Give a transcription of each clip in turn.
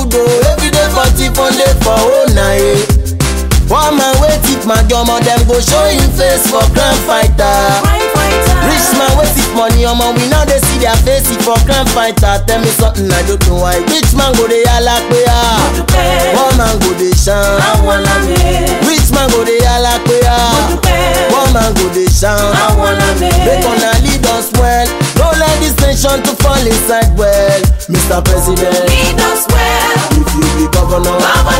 good oh. Every day for tip on day for oh night. One man wey tip my omo dem go show him face for crime fighter. Rich man wey tip money omo we now dey see their face for crime fighter. Tell me something I don't know why. Rich man go dey yalla pe ah. One man go dey shine. Rich man go dey yalla pe ah. One man go dey shine. Make una lead us well. Don't let this nation to fall inside well. Mr. President, if you be governor,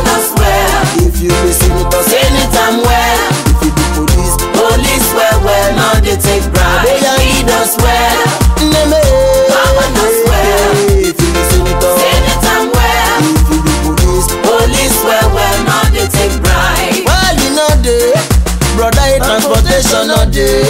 if you be senator, Anytime well, if you be police, police well well, no they take bribe. They are Lead us well, name Governors well. If you be senator, anytime well, if you be police, police well well, no they take bribe. well you know dey, brother e transportation no dey,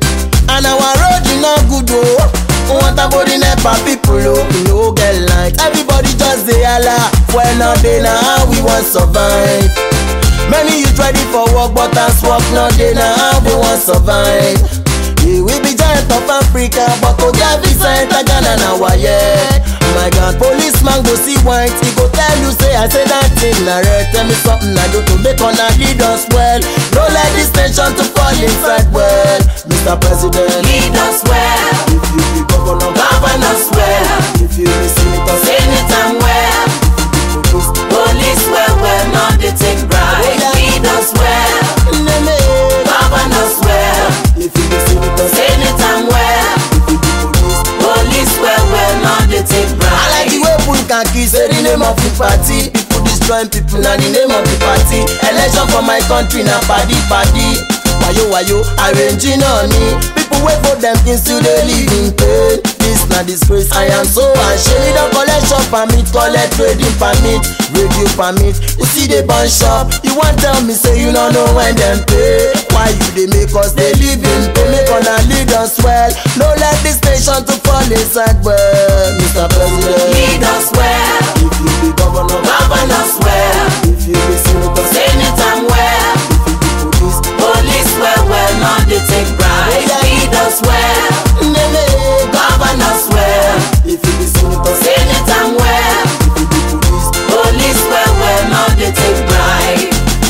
and our road e no good o. Water body nepa people o, we no get light. Everybody just dey hala, fuel no dey na how we wan survive. Many youth ready for work but as work no dey na how we wan survive. Yeah, we be giant of Africa but to get visa enter Ghana na waye. My God, policeman go see white, he go tell you say I say that thing na red. Tell me something I do to make una lead us well. No let this nation to fall inside well. Mr. President, Lead us well, if you be governor, govern us well, if you be senator, anytime well, police, police well well, no they take bribe. Lead us well, name govern us well, If you be senator, anytime well, if you be police. police well well, no they take I like the bribe. way Pun Kaki say the name of the party. People destroying people na the name of the party. Election for my country na padi padi. Wayo wayo arranging money. People wait for them things still dey live in pain. This na disgrace. I am so ashamed. Don collect shop permit, collect trading permit, radio permit. You see the burn shop. You wan tell me say you no know when dem pay. Why you dey make us dey live in pain? Make una lead us well. No let this nation to fall inside well, Mr. President. Lead us well, If you be governor, govern us well, if you be senator, anytime well, if you be police, police well well, no they take bribe. Lead us well, nene. govern us well, If you be senator, anytime well, if you be police, police well well, no they take bribe.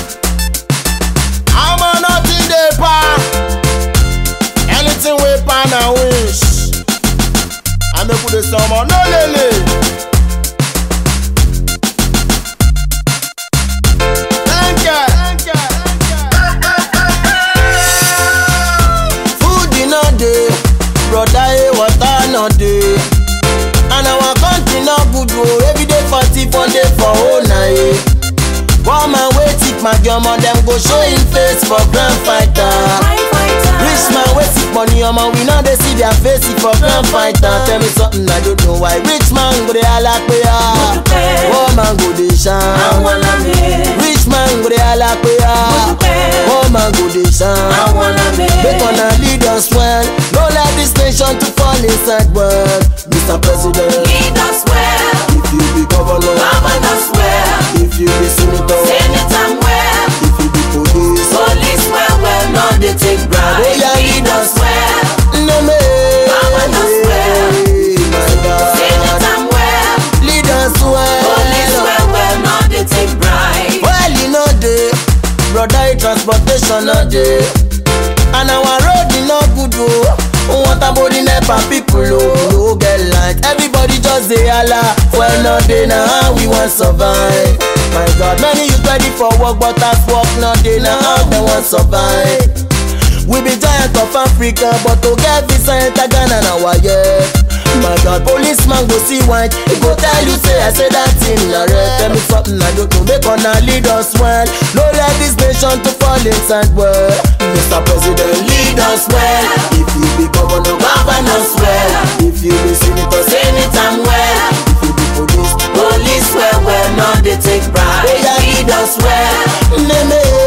I'm a nothing dey pa. Anything we pan and wish. I make with the summer, no lele. Thank you. Thank you. Food e no dey, brother eh, water no dey. And our country no good o, everyday party for day for whole night. One man wey tip my omo dem go show him face for grand fighter. Rich man wey sick money omo we no dey see their face for grand fighter. Tell me something I don't know why. Rich man go dey hala pe ah, poor man go dey shine. Rich man go dey hala pe ah, poor man go dey shine. Make una lead us well, no let this nation to fall inside well. Mr. President, Lead us well, if you be governor, govern us well, if you be senator, anytime well, if you be police, police well well, no they take bribe. Oh, yeah, Lead us well, name Govern us well. my God, anytime well, lead us police well. well well, no they take bribe. Well, you know dey, brother, e transportation no dey, and our road e no good o. Water body nepa people o, we no get light. Everybody just dey hala, fuel no dey na how we wan survive. My God, many youth ready for work but as work no dey na how dem wan survive. We be giant of Africa, but to get visa enter Ghana na waye. My God, policeman go see white, he go tell you say I say that thing na red. Tell me something I don't know, make una lead us well. No let this nation to fall inside well. Mr. President, lead us well. If you be governor, Govern us well, if you be senator, anytime well, if you be police, police well well, no they take bribe. Oh, yeah. Lead us well, name